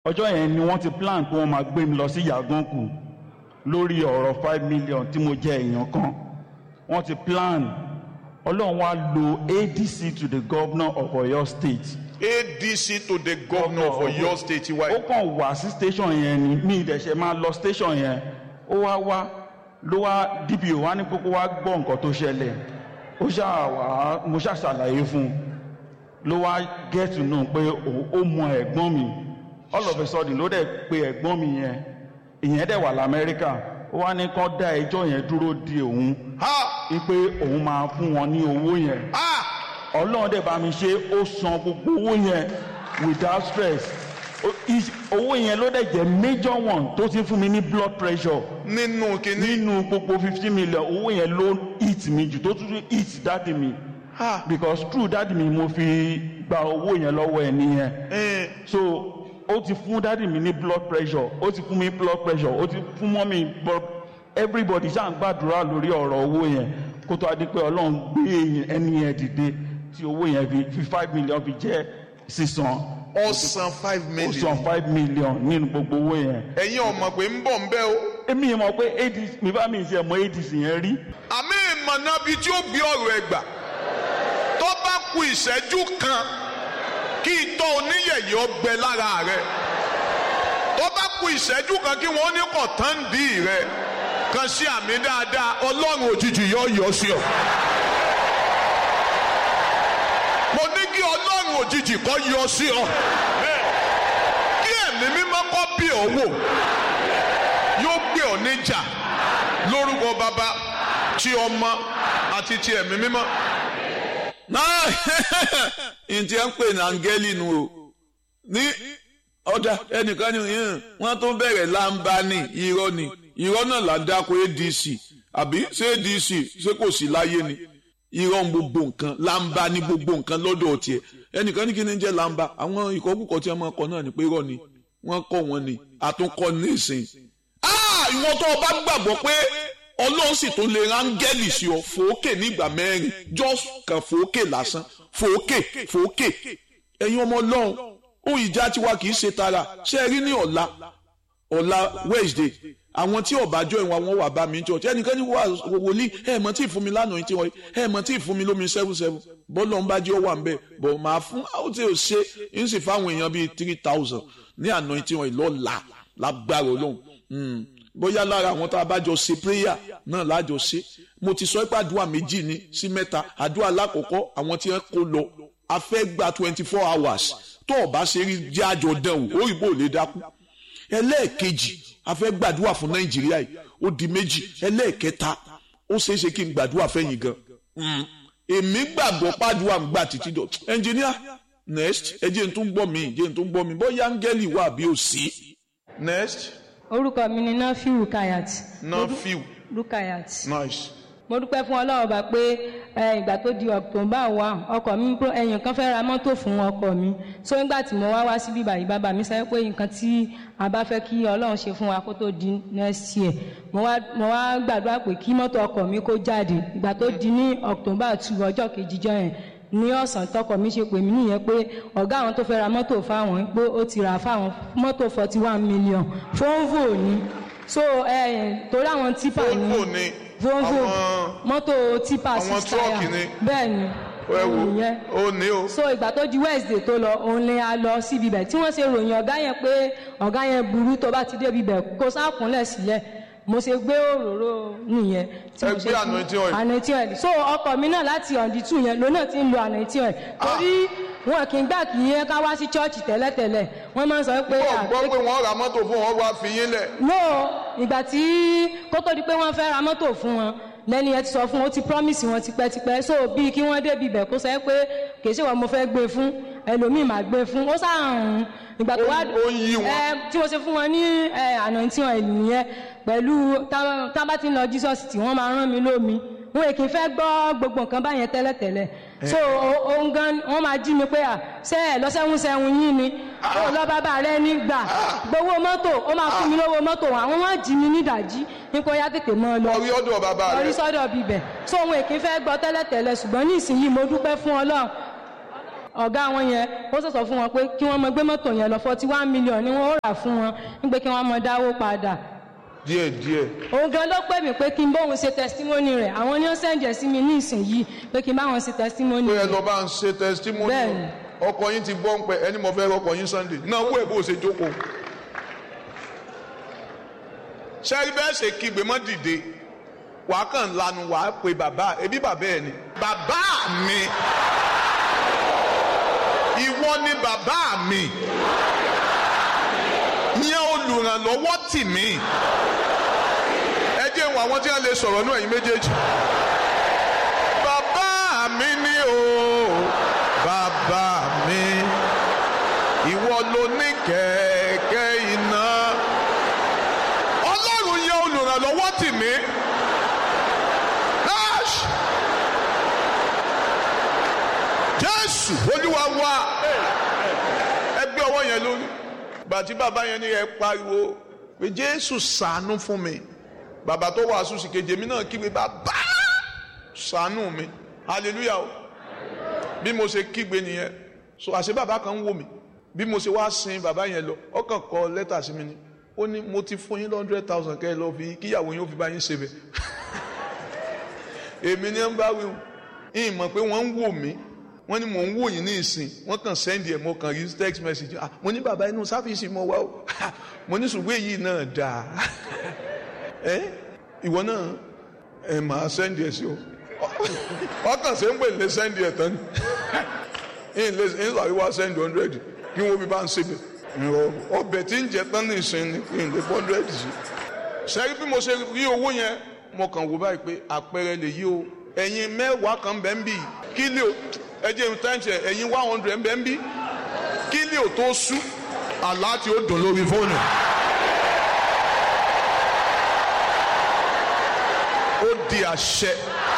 ọjọ́ yẹn ni wọ́n ti plan pé wọ́n máa gbé mi lọ sí yàgànkù lórí ọ̀rọ̀ five million tí mo jẹ èèyàn kan wọ́n ti plan ọlọ́run wá lo adc to the governor of oyo state adc to the governor of oyo state ó wa kàn wá sí station yẹn ni mi ìdẹ̀ṣẹ̀ máa lọ station yẹn ó wá wá ló wá dpo wá ní kókó wá gbọ́ nǹkan tó ṣẹlẹ̀ ó ṣáà wá mo ṣáà ṣàlàyé fún un ló wá get to know pé òun- ó mọ ẹ̀gbọ́n mi all of a sudden ló dẹ̀ pe ẹ̀gbọ́n mi yẹn ìyẹn dẹ̀ wà lamẹ́ríkà ó wá ní kán dá ẹjọ́ yẹn dúró di òun ha wípé òun máa fún wọn ní owó yẹn ha ọlọ́run dẹ̀ bá mi ṣe ó san gbogbo owó yẹn without stress Ó- is- owó yẹn ló dẹ̀ jẹ́ major one tó ti fún mi ní blood pressure nínú kínní nínú gbogbo fifteen million owó yẹn ló hit mi jù tó tún hit dáàdì mi ha because through dáàdì mi mo fi gba owó yẹn lọ́wọ́ ẹ̀ nìyẹn ẹ so ó ti fún dáàdì mi ní blood pressure ó ti fún mi blood pressure ó ti fún mọ́mí blood everybody ṣáà ń gbàdúrà lórí ọ̀rọ̀ owó yẹn kó tó a di pé ọlọ́run gbé ẹni yẹn dìde tí owó yẹn fi fi five million fi jẹ́ sísan ọ̀sán five ó million san five million nínú gbogbo owó yẹn. ẹ̀yin ọmọ pé ń bọ̀ ń bẹ́ o èmi yẹn mọ̀ pé adc mi bá mi ṣe mọ adc yẹn rí àmì ìmọ̀nà bíi tí ó gbé ọ̀rọ̀ ẹ̀ gbà tó bá ku ìṣẹ́jú kan kí itọ́ oníyẹ̀yẹ́ ọgbẹ lára rẹ̀ tó bá ku ìṣẹ́jú kan kí wọ́n ní kọ̀tàǹdì rẹ̀ kan sí àmì dáadáa ọlọ́run òjijì yọ yọ sí ọ. mo ní kí ọlọ́run òjijì kọ́ yọ sí ọ. kí ẹ̀mí mímọ́ kọ́ bí ọ wò yóò gbé ọ níjà lórúkọ bàbá tí ọmọ àti ti ẹ̀mí mímọ́. náà ntí ẹ ń pè ní áńgẹ́lì nu o ní ọ̀dà ẹnìkan ní yín wọ́n tó bẹ̀rẹ̀ láǹbá ní irọ́ ni irọ́ náà là ń dáko adc àbí ṣé adc ṣé kò sí láyé ni irọ́ ń gbogbo nǹkan láǹbá ní gbogbo nǹkan lọ́dọ̀ tiẹ̀ ẹnìkan ní kí ni jẹ́ láǹbá àwọn ìkọ́kùkọ tí wọ́n máa kọ náà ni pé irọ́ ni wọ́n kọ́ wọn ni àtúnkọ́ ní ìsìn ah ìwọ tó o bá gbàgbọ́ pé ọlọ́run sì tún lè rángẹ́lì sí ọ fòókè nígbà mẹ́rin just kan fòókè lásán fòókè fòókè ẹ̀yin ọmọ ọlọ́run ó ìjà tiwa kì í ṣe tara ṣé ẹ rí ní ọ̀la ọ̀la wednesday àwọn tí ọ̀bájọ́ ìwà wọn wà bá mi ní church ẹnìkan ní wà wòlíì ẹ̀ mọ̀ tí ì fún mi lánàá yìí tí wọ́n ẹ̀ mọ̀ tí ì fún mi lómi seven seven bọ́lọ̀ ń bá jẹ́ ó wà ń bẹ̀ bọ̀ máa fún àwọn tí ò ṣe ń sì fáwọn èèyàn bíi three thousand ní àná yìí tí wọ́n lọ́la lágbára ọlọ́run Mm. bóyá lára àwọn tá a bá jọ ṣe prayer náà lájọ ṣe mo ti sọ pé àdúrà méjì ni sí mẹ́ta àdúrà lákọ̀ọ́kọ́ àwọn tí wọ́n kó lọ a fẹ́ gba twenty four hours tó o bá ṣe rí jẹ́ àjọ dán o ó rí bó o lè dákú ẹlẹ́ẹ̀kejì a fẹ́ gbàdúrà fún nàìjíríà yìí ó di méjì ẹlẹ́ẹ̀kẹta ó ṣeé ṣe kí n gbàdúrà fẹ́yìn gan Mm. èmi gbàgbọ́ pàdúrà ń gbà títí dọ̀ ẹnjìníà next ẹ jẹ́ n tún gbọ́ mi jẹ́ n tún gbọ́ mi bóyá áńgẹ́lì wà bí ó sí. next orúkọ mi ni nafi rukayat na few rukayat nice mo dúpẹ́ fún ọlọ́run bá pé ẹ, ìgbà tó di october one ọkọ mi pro- ẹ̀yìn kan fẹ́ ra mọ́tò fún ọkọ mi so nígbà tí mo wá wá síbí báyìí bàbá mi sọ pé nǹkan tí a bá fẹ́ kí ọlọ́run ṣe fún wa kó tó di next year mo wá mo wá gbàdúrà pé kí mọ́tò ọkọ mi kó jáde ìgbà tó di ní october two ọjọ́ kejìjọ yẹn ní ọ̀sán tọkọ mi ṣe pè mí nìyẹn pé ọ̀gá àwọn tó fẹ́ ra mọ́tò fáwọn pé ó ti rà fáwọn mọ́tò forty one million fóńvò ni so ẹ torí àwọn tipa ni Volvo ni volvo àwọn- mọ́tò tipa àwọn six truck tire ni. bẹ́ẹ̀ ni ẹ wo òun yẹn ó ní o so ìgbà tó di wednesday tó lọ òun ni a lọ síbi bẹ̀ tí wọ́n ṣe ròyìn ọ̀gá yẹn pé ọ̀gá yẹn burú tó bá ti débi bẹ̀ kó sákúnlẹ̀ sílẹ̀ mo ṣe gbé òróró nìyẹn tí Ẹ mo gbé ṣe anointing oil. anointing oil so ọkọ mi náà láti ọ̀ndì tù yẹn lónà tí ń lo anointing oil torí wọn kì í gbà kí yẹn ká wá sí chọ́ọ̀chì tẹ́lẹ̀tẹ́lẹ̀ wọ́n máa ń sọ pé gbọ́ à, gbọ́ pé wọ́n ra mọ́tò fún wọn wá fi yín lẹ̀ no ìgbà tí kó tó di pé wọ́n fẹ́ ra mọ́tò fún wọn lẹ́ni ẹ ti sọ fún wọn ó ti promise wọn tipẹ́tipẹ́ so bíi kí wọ́n débi ibẹ̀ kó sẹ́ pé kìí ṣe wọn mo fẹ́ gbé fún ẹlòmíì máa gbé fún ó sàrùn ìgbà tó wá Ó- ó ń yí wọn. ẹ tí mo ṣe fún wọn ní ẹ àná tí wọn ìlú yẹn pẹ̀lú tá- tá bá ti ń lọ jesus tí wọ́n máa rán mi lómi wọn èkì fẹ́ gbọ́ gbogbo nǹkan báyẹn tẹ́lẹ̀tẹ́lẹ̀ so o- òun gan wọ́n máa jí mi pé à ṣe ẹ̀ lọ́sẹ̀hún sẹ́hun yín ni ó lọ bàbá rẹ ní gbà gbowó mọ́tò ó máa fún mi lówó mọ́tò àwọn wọn jí mi nídàjí nípa ya tètè mọ́ ọ lọ orí ọ̀dọ̀ bàbá lórí rẹ̀ sọ́dọ̀ bíbẹ̀ so òun èkì fẹ́ gbọ́ tẹ́lẹ̀tẹ́lẹ̀ ṣùgbọ́n ní ìsinyìí mo dúpẹ́ fún ọlọ́run ọ̀gá wọn yẹn ó sọ̀sọ̀ fún wọn pé kí wọ́n mọ gbé mọ́tò yẹn lọ forty one million ni wọ́n ó rà fún wọn nígbà kí wọ́n mọ dáwó padà díẹ̀ díẹ̀ òun gan ló pè mí pé kí n bóun ṣe testimony rẹ̀ àwọn ni ó sẹ̀ǹjẹ̀ sí mi ní ìsinyìí pé kí n bá wọn ṣe testimony pé ẹ rẹ̀ lọ bá ń ṣe testimony Bẹ́ẹ̀ni. ọkọ yín ti gbọ́ ń pẹ́ ẹni mo fẹ́ rọkọ yín Sunday náà wú ẹ̀ bó ṣe jókòó. sẹ́rí bẹ́ẹ̀ ṣe kígbe mọ́ dìde wàá kàn lanu wàá pe bàbá ẹbí bàbá ẹ ni. bàbá mi ìwọ ni bàbá mi yẹn olùrànlọ́wọ́ tì mí ẹ jẹ́ ìwọ̀n àwọn tí wọ́n lè sọ̀rọ̀ náà ẹ̀yin méjèèjì bàbá mi ni o bàbá mi ìwọ ló ní kẹ̀kẹ́ iná ọlọ́run yẹn olùrànlọ́wọ́ tì mí Ash! jésù olúwa wa ẹgbẹ́ ọwọ́ yẹn lórí bàtí bàbá yẹn ní ẹ pariwo pé jésù ṣàánú fún mi bàbá tó wàásù sí kejì èmi náà kígbe bàbá ṣàánú mi hallelujah o bí mo ṣe kígbe nìyẹn so àṣẹ bàbá kan ń wò mí bí mo ṣe wá sin bàbá yẹn lọ ọkàn kọ lẹ́tà sí mi ni ó ní mo ti fún yín hundred thousand kẹ́ ẹ lọ fi kíyàwó yín ó fi bá yín ṣe bẹ̀ èmi ni ń bá wí o ìyìn mọ̀ pé wọ́n ń wò mí wọ́n ní mò ń wò yín ní ìsìn wọ́n kàn sẹ́ndì ẹ̀ mo kàn rí text message ah mo ní bàbá inú sáfìsì mo wá o mo ní ṣùgbọ́n èyí náà dáa ẹ ìwọ náà ẹ máa sẹ́ndì ẹ̀ sí o ọkàn ṣe ń pè lé sẹ́ndì ẹ̀ tán ní ilé ní àríwá sẹ́ndì hundred kí wọ́n fi bá ń ṣebẹ̀ ọbẹ̀ tí ń jẹ tán ní ìsìn ní kí n lè bọ́ hundred sí. sẹ́rí bí mo ṣe rí owó yẹn mo kàn wò báyìí pé àpẹẹrẹ lè yí o ẹ̀yin mẹ́wàá kan bẹ́ẹ̀ ń bì kílíò ẹjẹ ń tẹ́ǹtì ẹ̀yin one hundred ń bẹ́ẹ̀ ń bì kílíò tó sú àlá tí ó dùn lórí fóònù. ó di àṣẹ.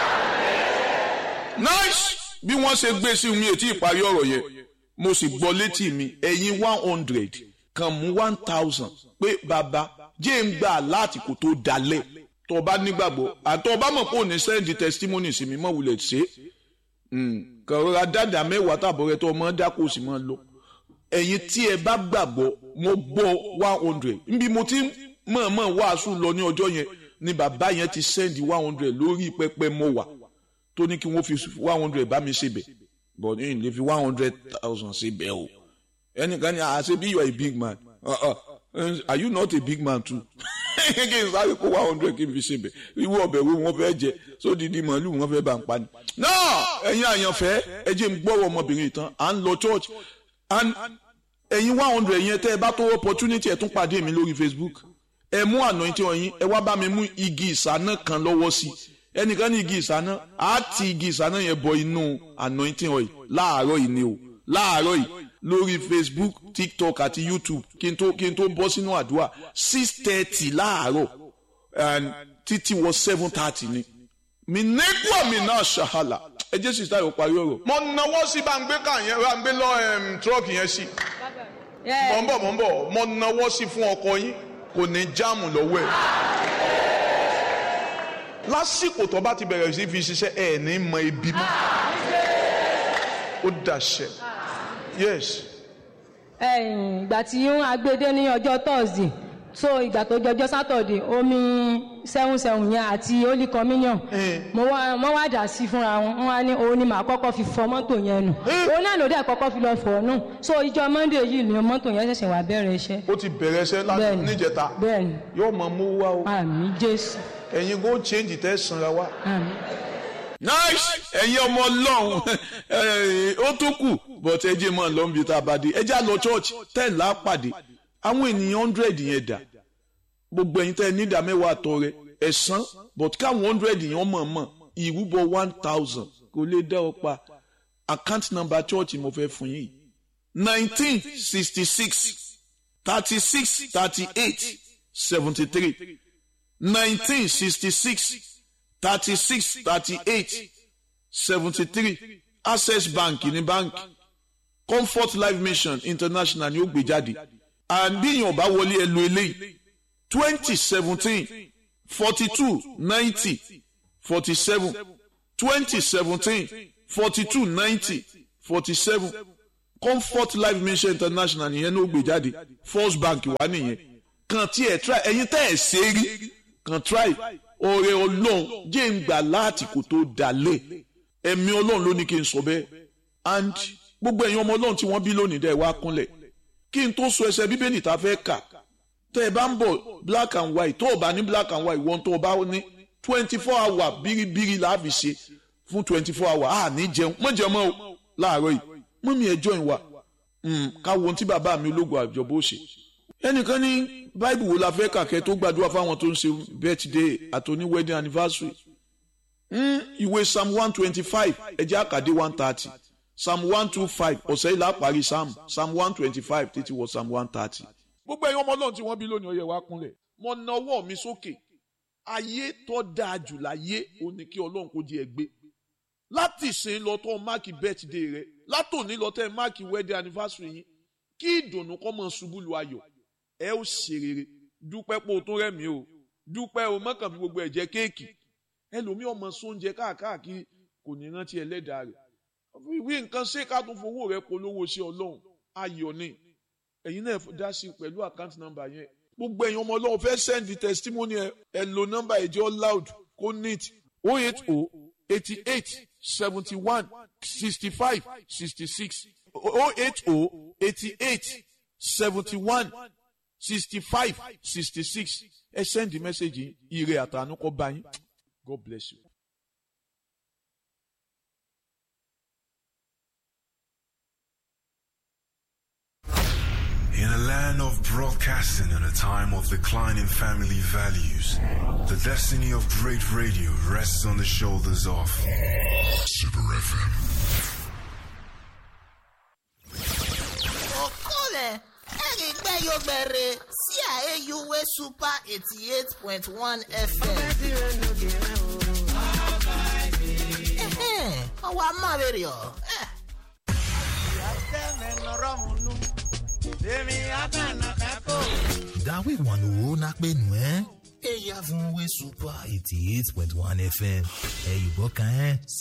nice bí wọ́n ṣe gbé sí mi ètí ìparí ọ̀rọ̀ yẹn mo sì gbọ́ létí mi ẹ̀yin one hundred kan mú one thousand pé bàbá jẹ́ ń gbà láti kò tó dalẹ̀ tó o bá nígbàgbọ́ àtọ́ ọba mọ̀ pé ò ní sẹ́ndì testimony sí mi mọ̀ wulẹ̀ ṣe kàn rọra dáadáa mẹ́wàá tàbọ̀ rẹ tó ọmọ dákò sí mọ́ lọ ẹ̀yin tí ẹ bá gbàgbọ́ mo gbọ́ one hundred níbi mo ti mọ̀ọ́mọ̀ wàásù lọ ní ọjọ́ yẹn ni bàbá yẹn ti sẹ́ndì one hundred lórí pẹpẹ mo wà tó ní kí wọ́n fi one hundred bá mi ṣe bẹ̀ but ní lè fi one hundred thousand ṣe bẹ̀ o ẹnìkan ní àṣẹ bí you are a big man uh -uh. are you not a big man too kí n sáré kó one hundred kí n fi ṣe bẹ̀ irú ọbẹ̀ wo wọ́n fẹ́ jẹ sódìdí màálù wọ́n fẹ́ bá ń pa ni. náà ẹ̀yin àyànfẹ́ ẹ jẹ́ n gbọ́rọ̀ ọmọbìnrin tán à ń lọ church and ẹ̀yin one hundred yẹn tẹ́ ẹ bá tó opportunity ẹ̀ tún pàdé mi lórí Facebook ẹ mú anointing ọyìn ẹ wá bá mi mú igi ìsáná kan lọ́wọ́ sí ẹnìkan ní igi ìsáná á ti igi ìsáná yẹn bọ inú anointing ọyìn láàárọ̀ yìí ni o láàárọ̀ yìí lórí Facebook TikTok àti YouTube kí n tó kí n tó bọ́ sínú àdúrà six thirty láàárọ̀ and títí wọ seven thirty ni mi nígbà mi náà ṣàhàlà ẹ jẹ́ sísá yóò parí ọ̀rọ̀. mo náwó sí bá ń gbé ká yẹn bá ń gbé lọ tírọ́ọ̀kì yẹn sí mọ̀ ń bọ̀ mọ̀ ń bọ̀ mo náwó sí fún ọkọ yín kò ní jáàmù lọ́wọ́ ẹ̀ lásìkò tó bá ti bẹ̀rẹ̀ sí fi ṣiṣẹ́ ẹ̀ ní mọ ibi mọ́ ó dàṣẹ yes. ẹ̀yìn ìgbà tí wọ́n agbédé ní ọjọ́ thursday so ìgbà tó jọjọ́ saturday omi seven seven yẹn àti holy communion mo wá mo wá dà sí fúnra wọn wọn wá ní òun ni màá kọ́kọ́ fi fọ mọ́tò yẹn nù òun náà ló dẹ̀ kọ́kọ́ fi lọ fọ̀ nù so ìjọ monday yìí ni mọ́tò yẹn ṣẹ̀ṣẹ̀ wá bẹ̀rẹ̀ iṣẹ́. ó ti bẹ̀rẹ̀ iṣẹ́ láti Bẹ́ẹ̀ni. níjẹta bẹ́ẹ̀ni yóò máa mú wá o àmì jésù ẹ̀yin go change tẹ́ sanra wá. àmì. nice ẹ̀yin ọmọ ọlọ́run ó tó kù but ẹ jẹ́ mọ́ lọ́nbi tá a bá dé ẹ jẹ́ àlọ́ church ten là á pàdé àwọn ènìyàn hundred yẹn dà gbogbo ẹ̀yin tẹ́ ẹ nídàá mẹ́wàá àtọ́ rẹ ẹ̀sán but káwọn hundred yẹn mọ̀ mọ̀ ìrúbọ one thousand kò lè dá ọ pa account number church mo fẹ́ fún yín nineteen sixty six thirty six thirty eight seventy three nineteen sixty six thirty six thirty eight seventy three access bank ní báńkì comfort life mission international ni ó gbé jáde and bí èèyàn bá wọlé ẹ lo eléyìí twenty seventeen forty two ninety forty seven twenty seventeen forty two ninety forty seven comfort life mission international nìyẹn ló gbé jáde first bank wà nìyẹn kàn tí ẹ try ẹ̀yin tẹ́ ẹ ṣe rí kàn try ọ̀rẹ́ ọlọ́run jẹ́ ń gbà láti kò tó dalẹ̀ ẹ̀mí ọlọ́run ló ní kí n sọ bẹ́ẹ̀ and gbogbo ẹ̀yin ọmọ ọlọ́run tí wọ́n bí lónìí dẹ̀ wá kúnlẹ̀ kí n tó sọ ẹsẹ̀ bíbélì tá a fẹ́ kà tẹ́ ẹ bá ń bọ̀ black and white tó o bá ní black and white wọ́n tó o bá ní twenty four hour bíríbírí la fi ṣe fún twenty four hour a ní jẹun mọ̀ jẹun mọ́ o láàárọ̀ yìí mọ́ mi ẹ̀ join wa ká wo ohun tí bàbá mi ológun àjọbó ṣe ẹnìkan ní báìbù wo la fẹ́ kàkẹ́ tó gbàdúrà fáwọn tó ń ṣe birthday àtòní wedding anniversary ìwé psalm one twenty five ẹjẹ́ àkàdé one thirty psalm one two five ọ̀sẹ̀ yìí lápárí psalm psalm one twenty five títí wọ psalm one thirty. gbogbo ẹ̀yin ọmọ ọlọ́run tí wọ́n bí lónìí ọyẹ wa kúnlẹ̀ mo na ọwọ́ mi sókè ayé tó dáa jù láyé ó ní kí ọlọ́run kó di ẹ gbé láti ìsìn lọ tó máàkì birthday rẹ látòní lọ tẹ máàkì wedding anniversary yín kí ìdùnnú kọ́ mọ̀ ṣubú lu ayọ̀ ẹ ó ṣe rere dúpẹ́ pé o tún rẹ̀ mí o dúpẹ́ o mọ́kàn fi gbogbo ẹ̀ jẹ kéèkì ẹlòmíì ọmọ sóúnjẹ káàkiri kò ní rántí ẹlẹ́dàá rẹ̀ ìwé nǹkan ṣé ká tún fowó rẹ̀ polówó sí ọlọ́run ayọ̀ ni ẹ̀yin náà dá sí pẹ̀lú àkáǹtì nọ́mbà yẹn gbogbo ẹ̀yin ọmọ ọlọ́run fẹ́ send testimony ẹ ẹ lo nọ́mbà ẹ̀jẹ̀ loud kó neat o eight o eighty eight seventy one sixty five sixty six o eight o eighty eight seventy one sixty five sixty six ẹ send the message yìí ire àtànú kọ bá yín God bless you. In a land of broadcasting and a time of declining family values, the destiny of great radio rests on the shoulders of Super FM. Okole, erigbe yogbere, sí àyèyúwé super eighty eight point one FM. Ọwọ́ amáwèrè ọ̀. Dawe wanu na penu eh? Eya fún we super eighty eight point one FM. Ẹ yìnbọn kan ẹ́